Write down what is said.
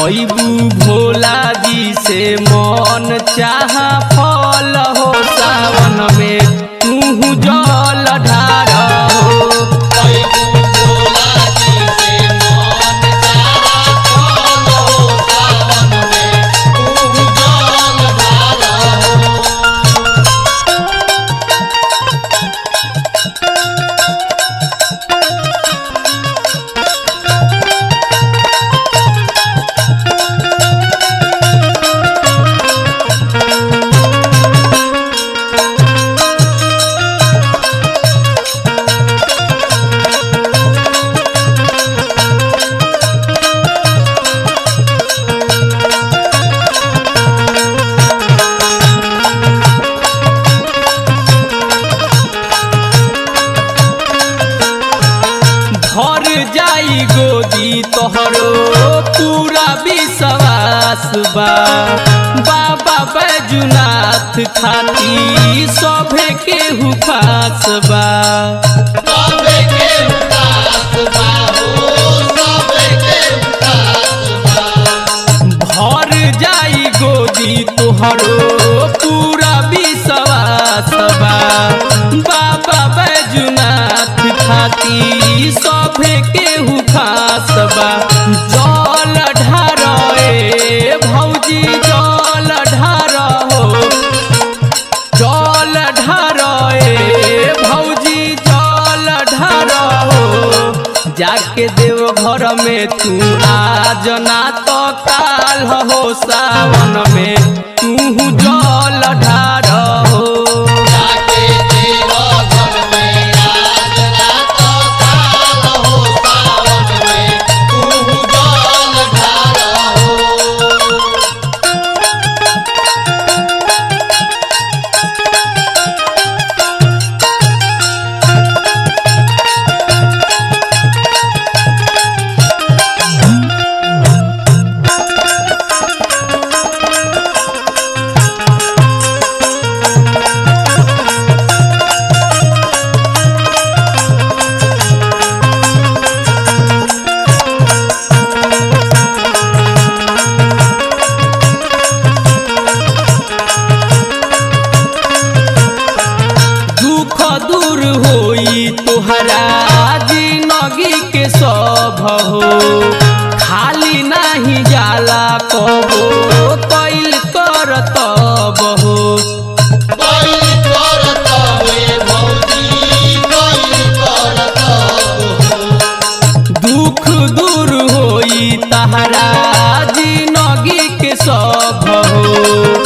पैबू भोला जी से मन चाह फल हो सावन में तू जल ढार हो भर जाई गोदी तोहरो पूरा विश्वास बा बाबा बैजुनाथ खाती सभे केहू खास बा भर जाई गोदी तोहरो पूरा विश्वास बा बाबा बैजुनाथ खाती सभे केहू खास बा जल ढार ए भौजी जल ढार हो जल ढार ए भौजी जल ढार हो जाके देव घर में तू आज ना तो काल हो सावन में तू जल ढार हो दुख दूर होई तोहरा जिंदगी के सब हो खाली नाही जाला कबो कैल कर तब हो दुख दूर होई तहरा जिंदगी के सब हो